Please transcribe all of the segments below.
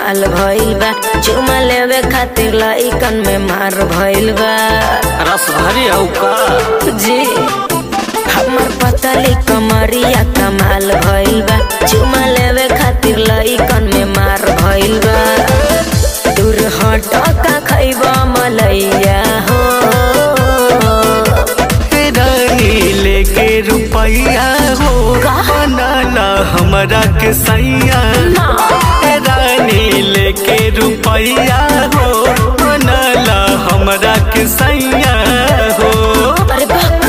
कमाल भइल बा चुमा लेवे खातिर लइकन में मार भइल बा रस भरी हौ का जी हमर पतली कमरिया कमाल भइल बा चुमा लेवे खातिर लइकन में मार भइल बा दूर हट का खैबा मलैया हो रानी लेके रुपैया हो बनाला हमरा के सैया रानी लेके रुपैया हो बनाला हमरा के सैया हो अरे बाप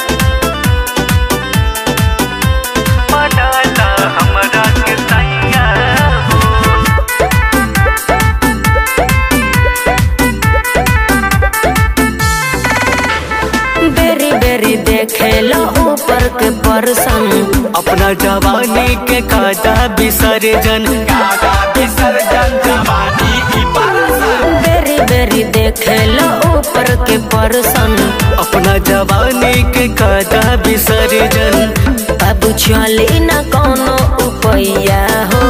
बनाला हमरा के सैया हो बेरी बेरी देखे लो ऊपर के परसन अपना जवानी के काटा विसर्जन काटा विसर्जन जवानी की परसन बेरी बेरी देखे लो ऊपर के परसन अपना जवानी के काटा विसर्जन बाबू चली न कोनो उपैया हो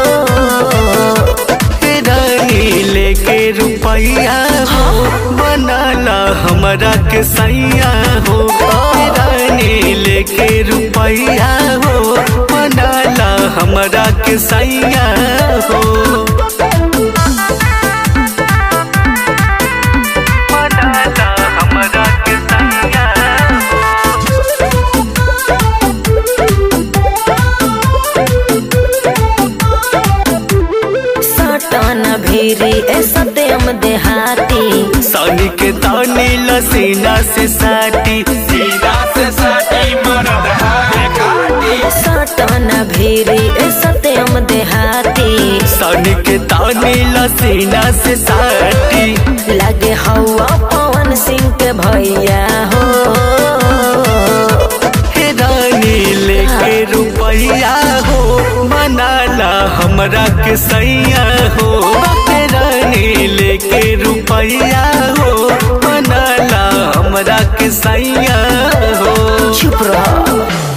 रानी लेके रुपैया हो बनाला हमरा के सैया हो रानी लेके रुपैया हो बनाला हमरा के सैया हो बनाला हमरा के सैया हो सटन भीरी ए सत्यम देहाती सानी के तानी लसीना से साटी सीना से साटी मरद है काटी सटन भीरी ए सत्यम देहाती सानी के तानी लसीना से साटी लगे हवा पवन सिंह के भैया हो हे रानी लेके रुपैया हो मनाला हमरा के सैया हो हे रानी लेके रुपैया हो मनाला हमरा के सैया हो चुप रह